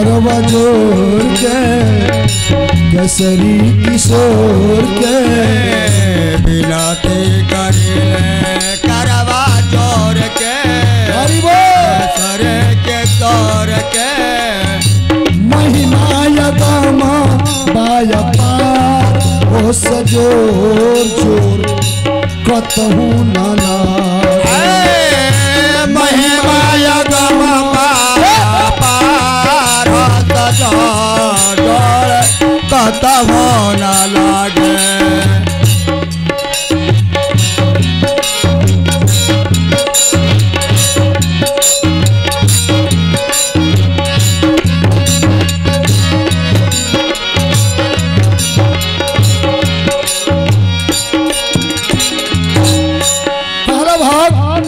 करवा जोर के केसरी किशोर के बिनती करिले करवा जोर के हरि बोल सर के तोर के महिमा यदामा बाया पार ओ सजोर जोर कतहु नाना ए, महिमा यगम पार जोर कतम न लागे पहला भाग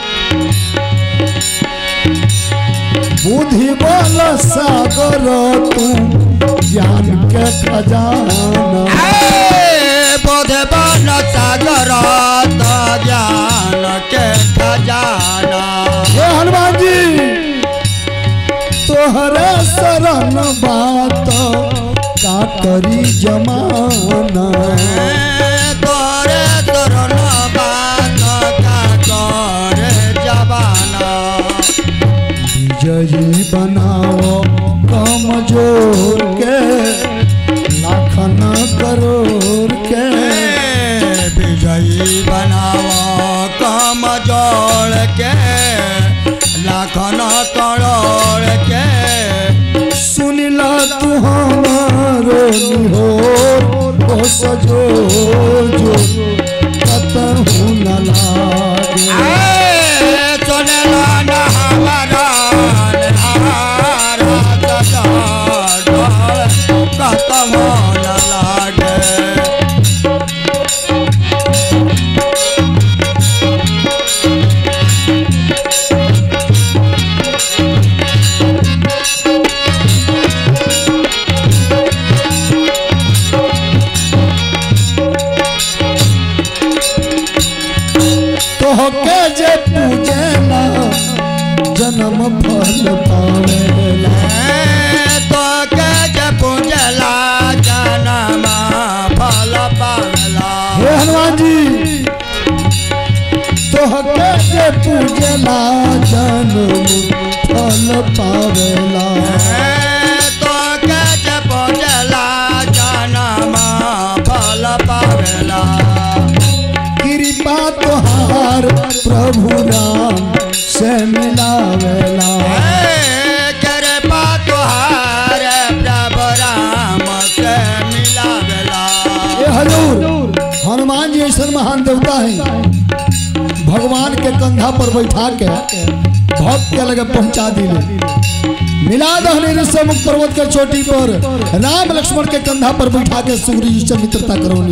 बुद्धि बल सागर तू ज्ञान के खजाना बोध बन सागर तो ज्ञान के खजाना हे हनुमान जी तोहरे शरण बात का करी जमाना तोरे तोरण बात का करे जबाना विजयी बनाओ कमजोर के लाखन करोड़ के विजयी बनाओ कम जोड़ के लाखन करोड़ के सुनिला तू हमारो निहोर ओ सजोर जो कतहु न लागे ए, सुनला न हमारा निहार सजोड़ कतम न लागे तोहके जे पूजेला जन्म फल पावेला तो के जे पूजला जनमा फल पावला हे हनुमान जी तोहके जे पूजेला जन्म फल पावेला तो के जे पूजला जनमा फल पावला कृपा तोहार प्रभु राम से मिलावेला करे पा तुहार प्रभु राम से मिलावला ये हजूर हनुमान जी ऐसा महान देवता है भगवान के कंधा पर बैठा के भक्त के लगे पहुंचा दिले मिला दहने से मुख पर्वत के चोटी पर राम लक्ष्मण के कंधा पर बैठा के सूर्य जी से मित्रता करौनी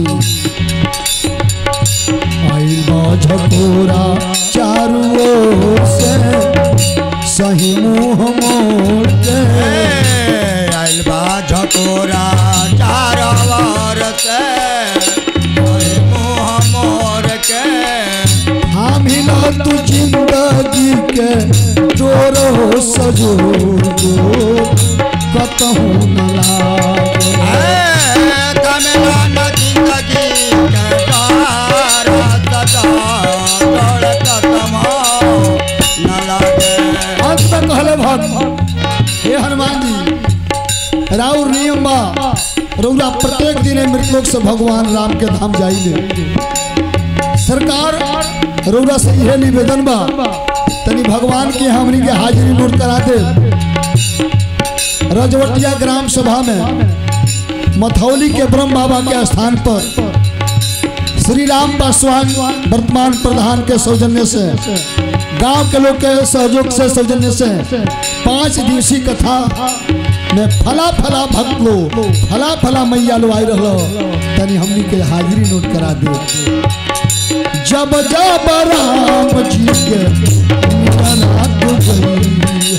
आइल बा झकोरा चारू ओर से सही मुंह मोड़ के आइल बा झकोरा चार वार से ओए मुँह मोर के हामिल तू जिंदगी के तोरो सजोर जो कतहु न लागे ए, कमला न जिंदगी के द्वार सजा तोड़ कतम न लागे अंत में कहले भक्त हे हनुमान जी राउर नियम बा रौरा प्रत्येक दिन मृतलोक से भगवान राम के धाम जाइले सरकार रौरा से यह निवेदन बा तनी भगवान के हमनी के हाजिरी नोट करा दे रजवटिया ग्राम सभा में मथौली के ब्रह्म बाबा के स्थान पर श्री राम पासवान वर्तमान प्रधान के सौजन्य से गांव के लोग के सहयोग से सौजन्य से पांच दिवसीय कथा में फला फला भक्त लो फला फला मैया लो आई रहो तनी हमनी के हाजिरी नोट करा दे जब जब राम जी के मिलना तो गई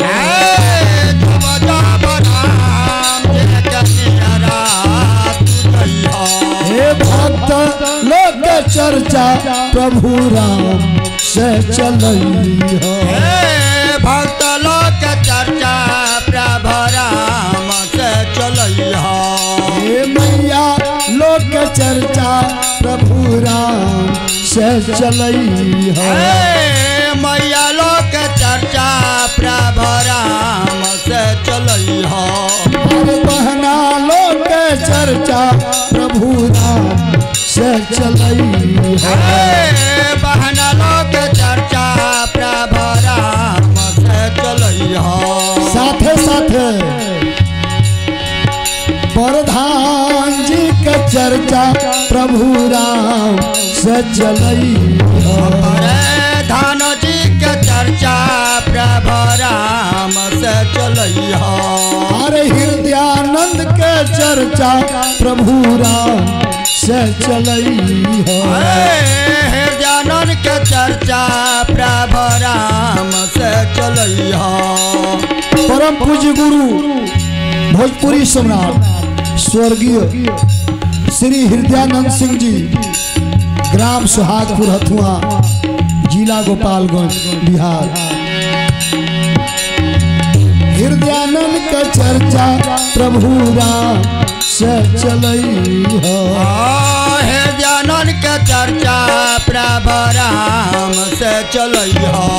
हे भक्त लोक चर्चा प्रभु राम से चलई हो भक्त लोक चर्चा प्रभु राम से चलई है ए, मैया लोक चर्चा प्रभु राम से चलई हो अरे बहना लोग चर्चा प्रभु राम से चलई है ए, बहना लोक चर्चा प्रभु राम से चलई हो साथे साथे प्रधान जी के चर्चा प्रभु राम से चलई है अरे धान जी के चर्चा प्रभु राम से चलई हो अरे हृदयानंद के चर्चा प्रभु राम से चलई है अरे हृदयानंद के चर्चा प्रभु राम से चलई हो परम पूज्य गुरु भोजपुरी सम्राट स्वर्गीय श्री हृदयानंद सिंह जी ग्राम सुहागपुर हथुआ जिला गोपालगंज बिहार हृदयानंद का चर्चा प्रभु राम से चलई है हृदयानंद के चर्चा प्रभु राम से चलई हो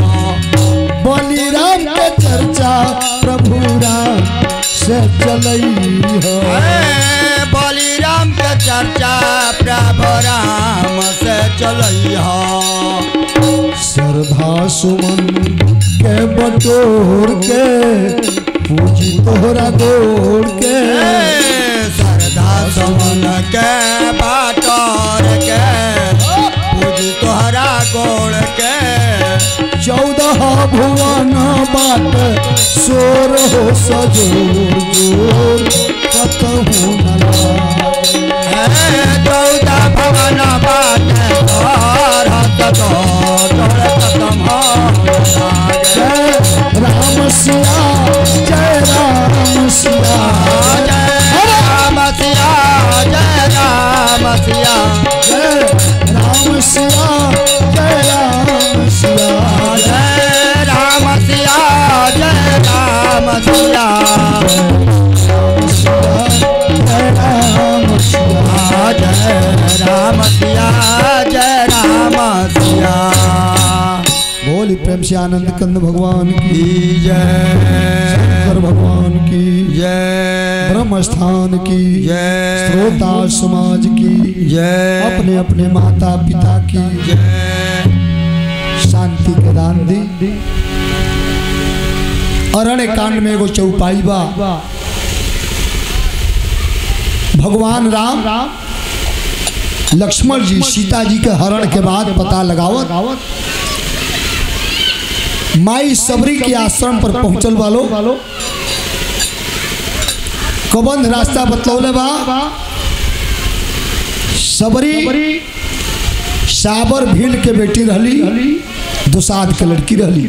बलिराम के चर्चा प्रभु राम से चलई है अरे बलिराम के चर्चा प्रभु राम से चलई हो श्रद्धा सुमन के बटोर के पूजी तोहरा गोड़ के श्रद्धा समन के बाटर के पूज तोहरा गोड़ के चौदह भुवन बाट सोर हो सजोर जोर कतहु न लागे। हे चौदह भवन बाट तोहर हत तो तोड़ खत्म हो लागे। जय राम सिया जय राम सिया जय राम सिया जय राम सिया जय राम सिया जय राम सिया जय राम सिया जय राम सिया जय राम सिया जय राम सिया जय राम सिया बोली प्रेम से आनंद कंद भगवान की की जय शंकर भगवान की जय ब्रह्म स्थान की जय श्रोता समाज की जय अपने अपने माता पिता की जय शांति के दान दी अरण्य कांड में एगो चौपाई बा भगवान राम लक्ष्मण जी सीता जी के हरण के बाद पता लगावत माई सबरी के आश्रम पर पहुंचल वालो कबंध रास्ता बतलौले बा सबरी साबर भील के बेटी रहली दुसाद के लड़की रहली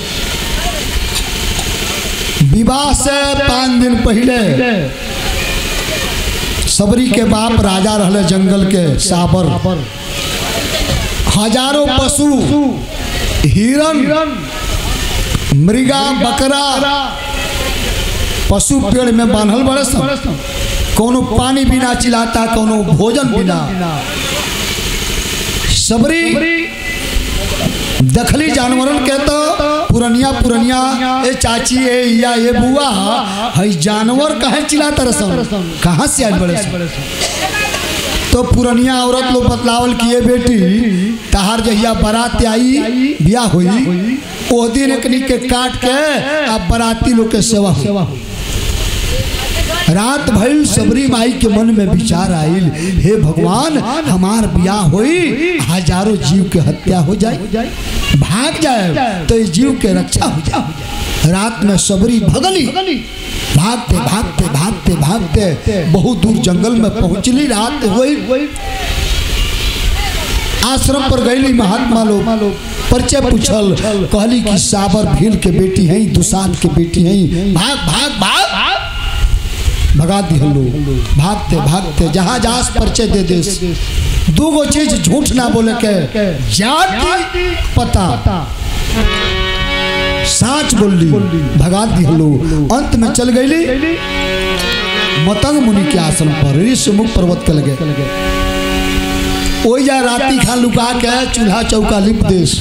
विवाह से पाँच दिन पहले सबरी के बाप राजा रहले जंगल के साबर हजारों पशु हिरन मृगा बकरा पशु पेड़ में बांधल बड़े सन कोनो पानी बिना चिलाता कोनो भोजन बिना सबरी दखली जानवरन के तो पुरनिया पुरनिया ए चाची ए या ए बुआ हई जानवर काहे चिल्लाता रसन कहाँ से आइल बड़े सन? तो पुरनिया औरत लोग बतलावल किए बेटी तहार जहिया बारात आई बियाह हुई ओ दिन एकनी के काट के अब बाराती लोग के सेवा हुई रात भइल सबरी माई के मन में विचार आइल हे भगवान हमार बियाह होई हजारों जीव के हत्या हो जाए भाग जाए तो इस जीव के रक्षा हो जाए रात में सबरी भगली भागते भागते भागते भागते बहुत दूर जंगल में पहुंचली रात हुई आश्रम पर गईली महात्मा लोग परिचय पूछल कहली कि साबर भील के बेटी हैं दुसान के बेटी हैं भाग भाग भाग भगा दी लोग भागते भागते जहाँ जहाज परिचय दे दे दो गो चीज झूठ ना बोले के जाति पता साच बोली भगा दी लोग अंत में चल गईली मतंग मुनि के आश्रम पर ऋषि मुख पर्वत के लगे ओई जा राती खा लुका के चूल्हा चौका लिप देश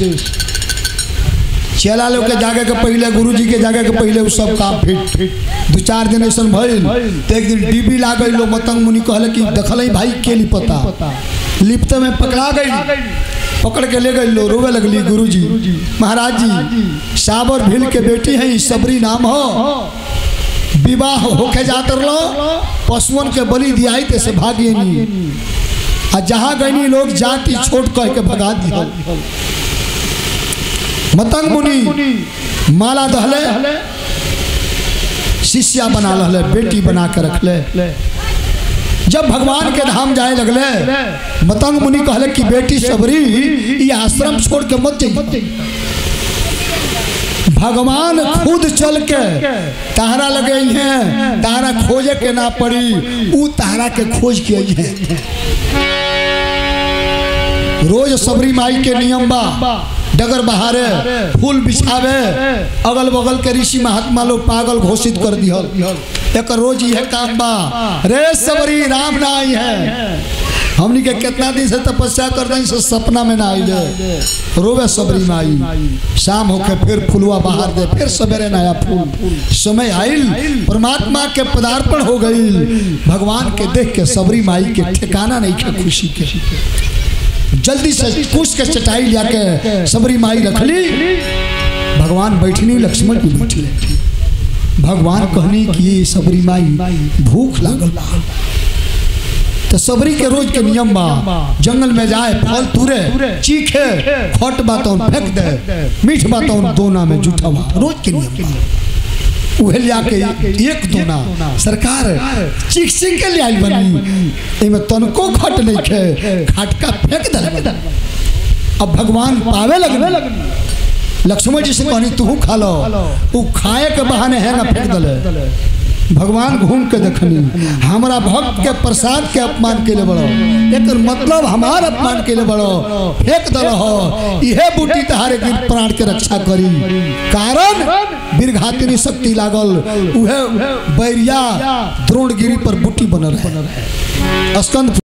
चेला लोग के जागे के पहले गुरुजी के जागे के पहले उ सब काम फिट दू चार दिन ऐसा भइल तो एक दिन डीबी लाग गई लो मतंग मुनि कहले कि देखल भाई के लिपता लिपते में पकड़ा गई पकड़ के ले गई लो रोवे लगली गुरुजी महाराज जी साबर भील के बेटी है सबरी नाम हो विवाह होके जात रहो पशुअन के बलि दियाई ते से भागिए नहीं आ जहाँ गईनी लोग जाति छोट कह के भगा दिया मतंग मुनि माला दहले शिष्या बना लहले बेटी बना के रखले जब भगवान के धाम जाए लगले मतंग मुनि कहले कि बेटी सबरी ये आश्रम छोड़ के मत जाइए भगवान खुद चल के तारा लगे हैं तारा खोजे के ना पड़ी ऊ तारा के खोज के आई है रोज सबरी माई के नियम बा डगर बहारे फूल बिछावे अगल बगल के ऋषि महात्मा लोग पागल घोषित कर दिहल एक रोज यह काम बा रे सबरी राम ना आई है हमनी के कितना दिन से तपस्या कर रही से सपना में ना आइले रोवे सबरी माई शाम होके फिर फुलवा बाहर दे फिर सवेरे नया फूल समय आइल परमात्मा के पदार्पण हो गई भगवान के देख के सबरी माई के ठिकाना नहीं के खुशी के जल्दी से कुछ के चटाई लिया के सबरी माई रखली भगवान बैठनी लक्ष्मण भी बैठले भगवान कहनी कि ये सबरी माई भूख लागल बा तो सबरी के रोज के नियम बा जंगल में जाए फल तुरे चीखे खट बातों फेंक दे मीठ बातों दोना में जूठा रोज के नियम बा उहे लिया के एक दोना सरकार चीख चीख के लिया बनी एमे तनको खट नहीं खे खटका फेंक दे अब भगवान पावे लगने लक्ष्मण जी से कहनी तू खा लो उ खाए के बहाने है ना फेंक दले भगवान घूम के देखनी हमारा भक्त के प्रसाद के अपमान के लिए बड़ो एक मतलब हमार अपमान के लिए बड़ो फेंक दल हो इहे बूटी तहारे गिर प्राण के रक्षा करी कारण बीरघातिनी शक्ति लागल उहे बैरिया द्रोणगिरी पर बूटी बनल है स्कंद